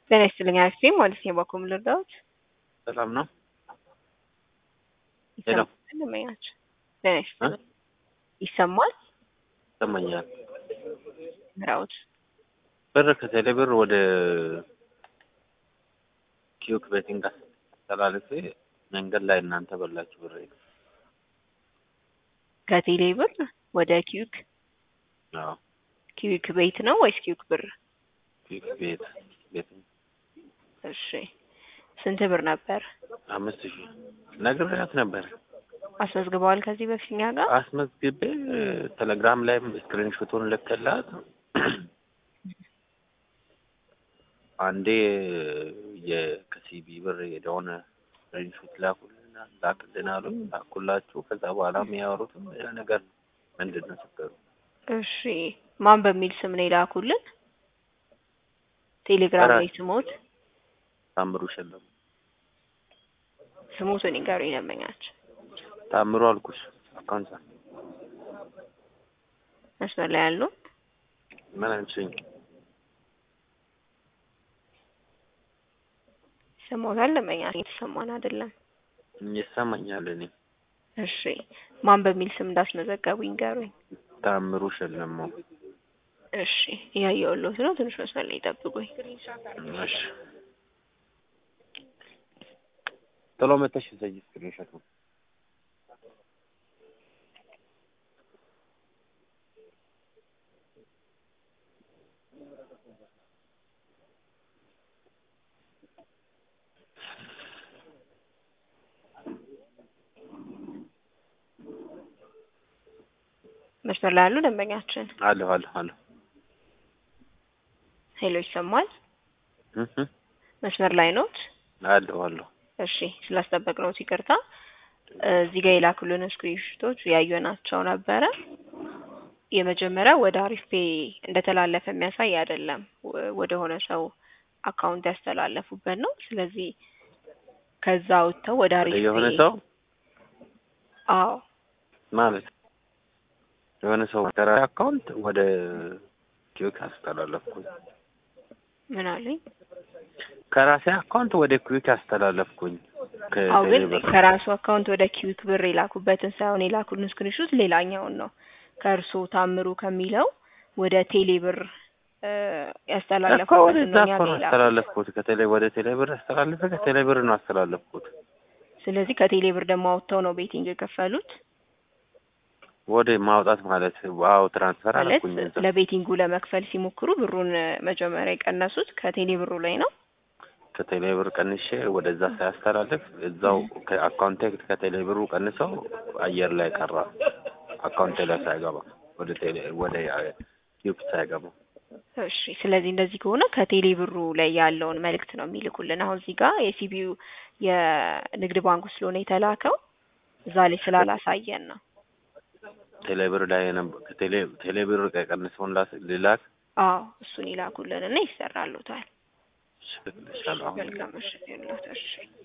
ጤና ይስጥልኝ አክስቴ ማለት ነው። በኩል ልርዳዎት? ሰላም ነው? ሄሎ ይሰማል? ጤና ይስጥልኝ ይሰማል? ይሰማኛል። ምራውት ብር ከቴሌ ብር ወደ ኪዩክ ቤቲንግ አስተላልፌ መንገድ ላይ እናንተ በላችሁ ብር ከቴሌ ብር ወደ ኪዩክ አዎ ኪዩክ ቤት ነው ወይስ ኪዩክ ብር? ኪዩክ ቤት ቤት እሺ ስንት ብር ነበር? አምስት ሺህ ነግሬያት ነበር። አስመዝግበዋል ከዚህ በፊት እኛ ጋር? አስመዝግቤ ቴሌግራም ላይም ስክሪንሾቱን ልክላት አንዴ የከሲቢ ብር የደሆነ ስክሪንሾት ላኩልን ላክልን አሉኝ። ላኩላችሁ። ከዛ በኋላ የሚያወሩትም ሌላ ነገር ነው። ምንድን ነው ችግሩ? እሺ ማን በሚል ስም ነው የላኩልን? ቴሌግራም ላይ ስሞት ታምሩ ሸለሙ ስሞቱን ይንገሩኝ ይለመኛቸው ታምሩ አልኩሽ። አካውንት መስመር ላይ ያሉ ምን አንቺኝ ይሰማዎታል? ለመኛቸው የተሰማን አይደለም። ይሰማኛል። እኔ እሺ ማን በሚል ስም እንዳስመዘገቡ ይንገሩኝ። ታምሩ ሸለመው። እሺ እያየሁልዎት ነው። ትንሽ መስመር ላይ ይጠብቁኝ። እሺ ቶሎ መተሽ ዘይ ስክሪንሾቱ መስመር ላይ ያሉ ደንበኛችን አለሁ አለሁ አለሁ ሄሎ ይሰማል? እህ መስመር ላይ ኖት? አለሁ አለሁ እሺ ስላስጠበቅነዎት ይቅርታ። እዚህ ጋር የላኩልን ስክሪንሾቶች ያየናቸው ነበረ። የመጀመሪያው ወደ አሪፍ ፔ እንደተላለፈ የሚያሳይ አይደለም፣ ወደ ሆነ ሰው አካውንት ያስተላለፉበት ነው። ስለዚህ ከዛ ወጥተው ወደ አሪፍ የሆነ ፔ ሰው አዎ ማለት የሆነ ሰው ከራሴ አካውንት ወደ ኪዩክ አስተላለፍኩኝ። ምን አሉኝ? ከራሴ አካውንት ወደ ኪዩክ አስተላለፍኩኝ። አዎ ግን ከቴሌብር ከራሱ አካውንት ወደ ኪዊክ ብር የላኩበትን ሳይሆን የላኩልን ስክሪንሾት ሌላኛውን ነው። ከእርሶ ታምሩ ከሚለው ወደ ቴሌ ብር እ እኮ ያስተላለፉበትን ወደዛ ነው እኛ እኮ ነው ጋር የላኩት። አስተላለፍኩት። ከቴሌ ወደ ቴሌ ብር አስተላለፈ። ከቴሌ ብር ነው አስተላለፍኩት። ስለዚህ ከቴሌ ብር ደግሞ አውጥተው ነው ቤቲንግ የከፈሉት ወደ ማውጣት ማለት ዋው ትራንስፈር ማለት አደረኩኝ። እዛ ለቤቲንጉ ለመክፈል ሲሞክሩ ብሩን መጀመሪያ የቀነሱት ከቴሌ ብሩ ላይ ነው። ከቴሌ ብር ቀንሼ ወደዛ ሳያስተላልፍ እዛው ከአካውንቴ ከቴሌ ብሩ ቀንሰው አየር ላይ ቀራ። አካውንቴ ላይ ሳይገባ ወደ ቴሌ ወደ ኪዩክ ሳይገባ እሺ ስለዚህ እንደዚህ ከሆነ ከቴሌ ብሩ ላይ ያለውን መልእክት ነው የሚልኩልን። አሁን እዚህ ጋር የሲቢዩ የንግድ ባንኩ ስለሆነ የተላከው እዛ ላይ ስላላሳየን ነው። ቴሌ ብር ላይ የነበ- ከቴሌ ቴሌ ብር ቀንሰውን ላስ- ልላክ አዎ እሱን ይላኩልን እና ይሰራሉታል። ይሻላል አሁን መልካም ምሽት ይሁንልዎት። እሺ